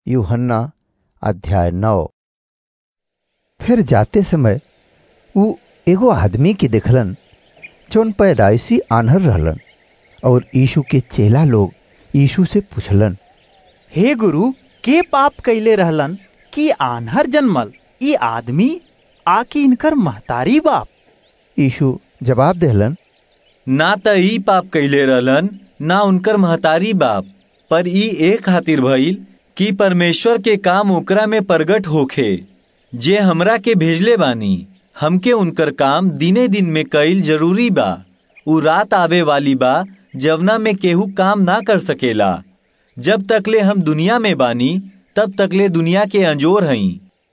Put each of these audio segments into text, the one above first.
यूहन्ना अध्याय नौ फिर जाते समय ऊ एगो आदमी के देखलन जौन पैदाइशी आन्हर रहलन और यीशु के चेला लोग यीशु से पूछलन हे गुरु के पाप कैले रहलन कि आन्हर जन्मल ई आदमी आकि इनकर महतारी बाप यीशु जवाब देहलन ना त ई पाप कैले रहलन ना उनकर महतारी बाप पर ई ए खातिर भइल कि परमेश्वर के काम ओकरा में प्रगट होखे जे हमरा के भेजले बानी हमके उनकर काम दिने दिन में कईल जरूरी बा उ रात आवे वाली बा जवना में केहू काम ना कर सकेला जब तकले हम दुनिया में बानी तब तकले दुनिया के अंजोर हई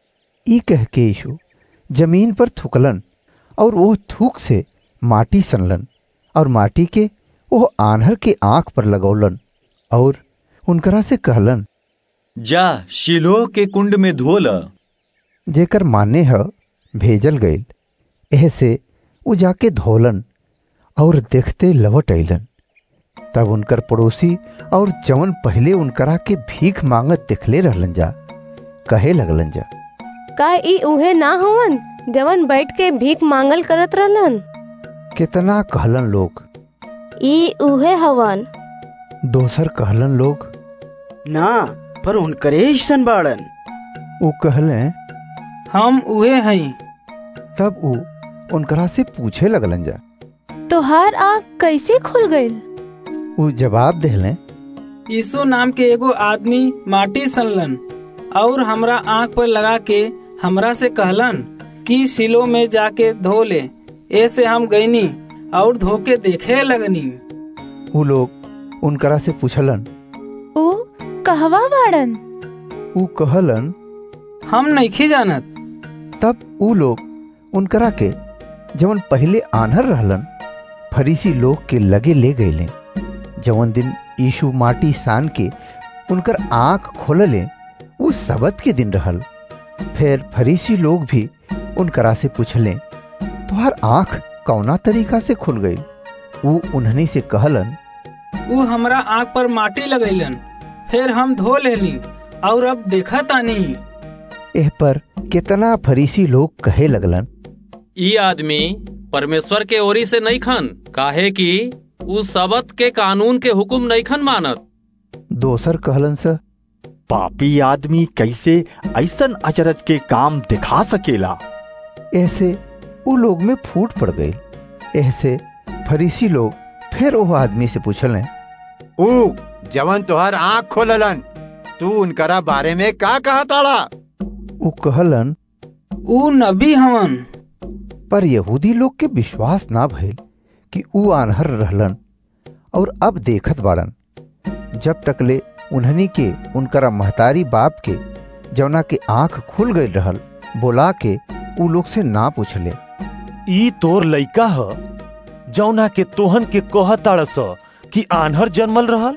ई कह के यीशु जमीन पर थूकलन और वो थूक से माटी सनलन और माटी के वो आन्हर के आंख पर लगौलन और उनकरा से कहलन जा शिलोह के कुंड में धो ल जेकर माने ह भेजल गईल एह से वो जाके धोलन और देखते लवट अइलन तब उनकर पड़ोसी और जवन पहले उनकरा के भीख मांगत दिखले रहलन जा कहे लगलन जा का ई उहे ना हवन जवन बैठ के भीख मांगल करत रहलन कितना कहलन लोग ई उहे हवन दोसर कहलन लोग ना पर उनकरे ऐसन बाड़न वो कहले हम उहे हई तब ऊ उनकरा से पूछे लगलन जा तोहार आँख कैसे खुल गईल ऊ जवाब देहले यीशु नाम के एगो आदमी माटी सनलन और हमरा आँख पर लगा के हमरा से कहलन कि सिलो में जाके धो ले ऐसे हम गईनी और धो के देखे लगनी ऊ लोग उनकरा से पूछलन ऊ कहवा बाड़न ऊ कहलन हम नहीं जानत तब ऊ लोग उनकरा के जवन पहले आन्हर रहलन फरीसी लोग के लगे ले गईले जवन दिन यीशु माटी सान के उनकर आंख खोलले ऊ सबत के दिन रहल फिर फरीसी लोग भी उनकरा से पूछले तुहार आंख कौना तरीका से खुल गई ऊ उन्हनी से कहलन ऊ हमरा आँख पर माटी लगैलन फिर हम धो लेली और अब देखा तानी एह पर कितना फरीसी लोग कहे लगलन ई आदमी परमेश्वर के ओरी से नहीं खन काहे कि उ सबत के कानून के हुकुम नहीं खन मानत दोसर कहलन स पापी आदमी कैसे ऐसन अचरज के काम दिखा सकेला ऐसे वो लोग में फूट पड़ गई ऐसे फरीसी लोग फिर वो आदमी से पूछले ऊ जवन तोहर आँख खोललन तू उनकरा बारे में का कहा ताड़ा वो कहलन ऊ नबी हवन पर यहूदी लोग के विश्वास ना भइल कि ऊ आन्हर रहलन और अब देखत बाड़न जब तकले उन्हनी के उनकरा महतारी बाप के जवना के आंख खुल गई रहल बोला के ऊ लोग से ना पूछले ई तोर लइका ह जौना के तोहन के कहताड़स कि आन्हर जन्मल रहल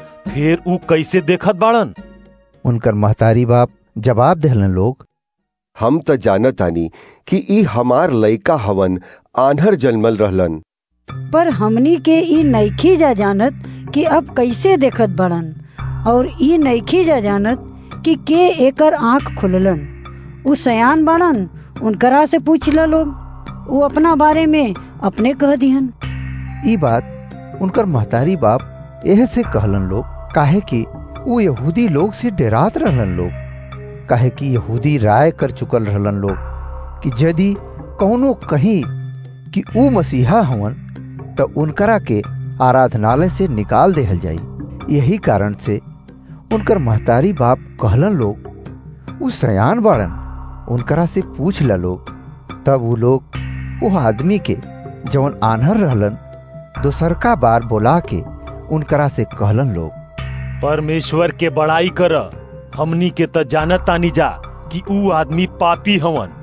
फिर ऊ कैसे देखत बाड़न उनकर महतारी बाप जवाब देहलन लोग हम त जानत आनी कि ई हमार लइका हवन आन्हर जन्मल रहलन पर हमनी के ई नईखी जा जानत कि अब कैसे देखत बड़न और ई नईखी जा जानत कि के एकर आंख खुललन उ सयान बड़न उनकरा से पूछ ल लोग वो अपना बारे में अपने कह दिहन ई बात उनकर महतारी बाप एह से कहलन लोग काहे कि वो यहूदी लोग से डरात रहलन लोग काहे कि यहूदी राय कर चुकल रहलन लोग कि यदि कौनो कहीं कि ऊ मसीहा हवन तो उनकरा के आराधनालय से निकाल देहल जाई यही कारण से उनकर महतारी बाप कहलन लोग ऊ सयान बाड़न उनकरा से पूछ ला लोग तब वो लोग वो आदमी के जवन आन्हर रहलन दोसरका बार बोला के उनकरा से कहलन लोग परमेश्वर के बड़ाई कर हमनी के त जानत तानी जा कि ऊ आदमी पापी हवन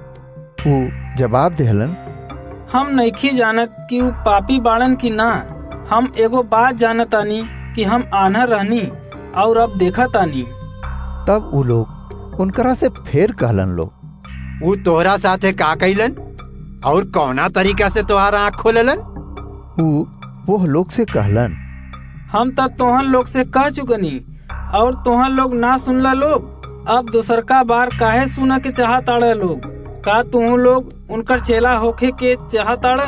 ऊ जवाब देहलन हम नईखी जानत कि ऊ पापी बाड़न की ना हम एगो बात जानत आनी कि हम आन्हर रहनी और अब देखा तानी तब ऊ लोग उनकरा से फिर कहलन लोग ऊ तोहरा साथे का कैलन और कौना तरीका से तोहार आँख खोललन ऊ वो लोग से कहलन हम त तोहन लोग से कह चुकनी और तोहन लोग ना सुनला लोग अब दूसरका बार काहे सुना के चाहताड़े लोग का तू लोग उनकर चेला होखे के चाहताड़े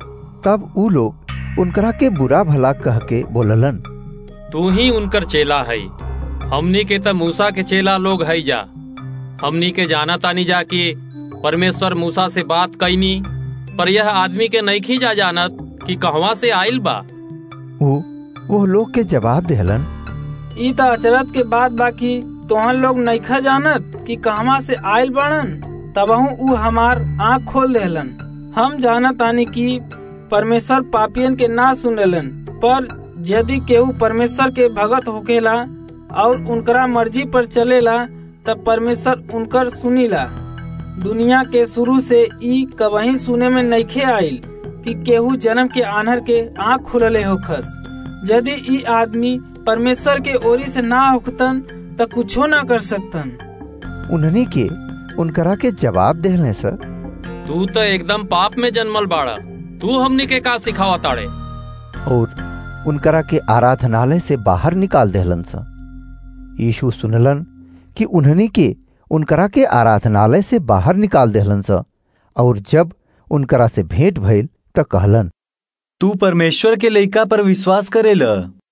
तब ऊ लोग उनकरा के बुरा भला कह के बोललन तू ही उनकर चेला है हमनी के त मूसा के चेला लोग है जा हमनी के जाना तानी जा कि परमेश्वर मूसा से बात कैनी पर यह आदमी के नईखी जा जानत कि कहवा से आइल बा ऊ वो लोग के जवाब देहलन ई त अचरत के बात बाकी तोहन लोग नईखा जानत कि कहवा से आइल बाड़न तबहू ऊ हमार आँख खोल देहलन हम जानत तानी कि परमेश्वर पापियन के ना सुनेलन पर यदि केहू परमेश्वर के भगत होकेला और उनकरा मर्जी पर चलेला तब परमेश्वर उनकर सुनीला दुनिया के शुरू से ई कबही सुने में नईखे आइल कि केहू जन्म के आनहर के आँख खुलले होखस यदि ई आदमी परमेश्वर के ओरी से ना होखतन त कुछो ना कर सकतन उन्हनी के उनकरा के जवाब देहले सर तू तो एकदम पाप में जन्मल बाड़ा तू हमनी के का सिखावा ताड़े और उनकरा के आराधनालय से बाहर निकाल देहलन सा यीशु सुनलन कि उन्हनी के उनकरा के आराधनालय से बाहर निकाल देहलन सा और जब उनकरा से भेंट भइल त कहलन तू परमेश्वर के लइका पर विश्वास करेल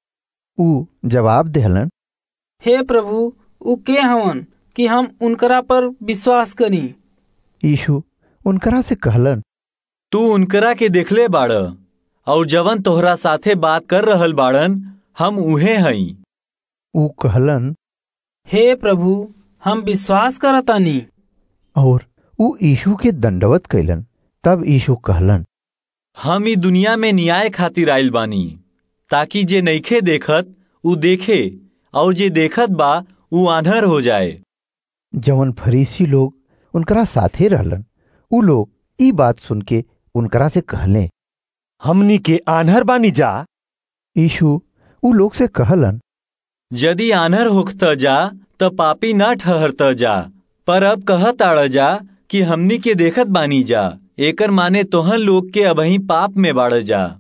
ऊ जवाब देहलन हे प्रभु ऊ के हवन कि हम उनकरा पर विश्वास करी यीशु उनकरा से कहलन तू उनकरा के देखले बाड़ और जवन तोहरा साथे बात कर रहल बाड़न हम उहे हई ऊ कहलन हे प्रभु हम विश्वास करतानी और ऊ यीशु के दंडवत कैलन तब यीशु कहलन हम ई दुनिया में न्याय खातिर आइल बानी ताकि जे नईखे देखत ऊ देखे और जे देखत बा ऊ आन्हर हो जाए जवन फरीसी लोग उनकरा साथे रहलन ऊ लोग ई बात सुन के उनकरा से कहले हमनी के आन्हर बानी जा यीशु ऊ लोग से कहलन यदि आन्हर होखत जा त पापी ना ठहरत जा पर अब कहत आड़ जा कि हमनी के देखत बानी जा एकर माने तोहन लोग के अबही पाप में बाड़ जा